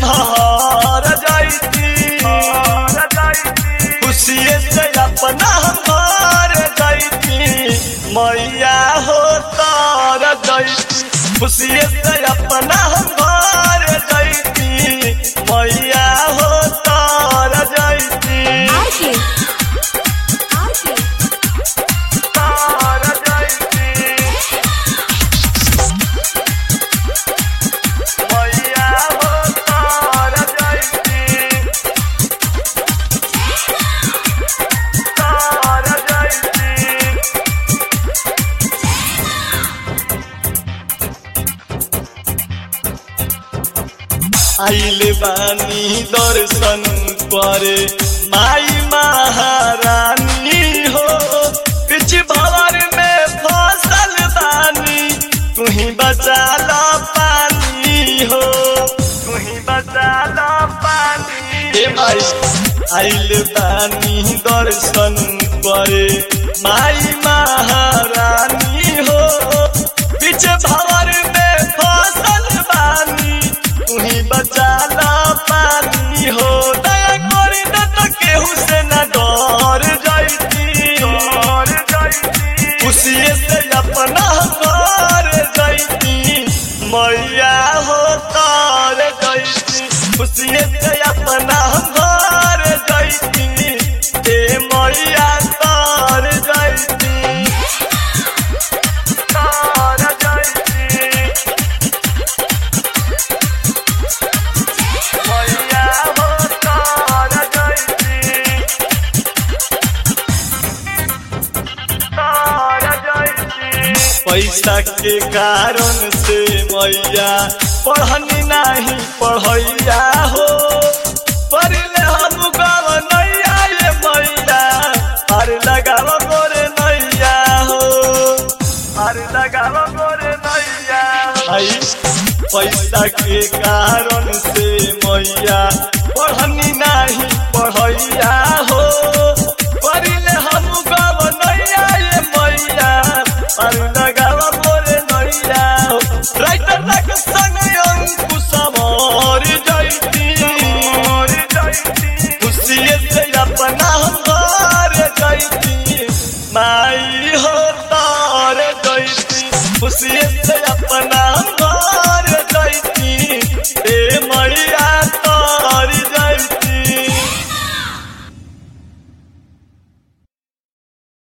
हम हार जाइती खुशिये से अपना हम हार जाइती मैया हो तार जाइती खुशिये से अपना हम हार जाइती मैया हो तार जाइती आरके आरके तार जाइती मैया हो तार जाइती तार जाइती आइल बानी दर्शन करे माई महारानी हो पिछ भवर में फसल बानी तुही बचा लो पानी हो तुही बचा लो पानी हे माई आइल बानी दर्शन करे माई महारानी हो पीछे भवर में फसल बानी तुही बचा ला पानी हो दया करी न तो केहू से न डर जाइती डर जाइती खुशिये से अपना घर जाइती मैया हो तार जाइती खुशिये से अपना घर जाइती ए मैया तार जाइती तार जाइती मैया हो तार जाइती तार जाइती पैसा के कारण से मैया पढ़नी नहीं पढ़ैया हो पढ़ले हम गाँव नैया ये मैया अरे लगाव गोरे नैया हो अरे लगाव गोरे नैया आई पैसा के कारण से मैया पढ़नी नहीं पढ़ैया हो पढ़ले हम गाँव नैया ये मैया अरे लगाव गोरे नैया हो राइटर तक संग अंकुश मर जाइती खुशिये से अपना घर जाइती माई हो तार जाइती खुशिये से अपना घर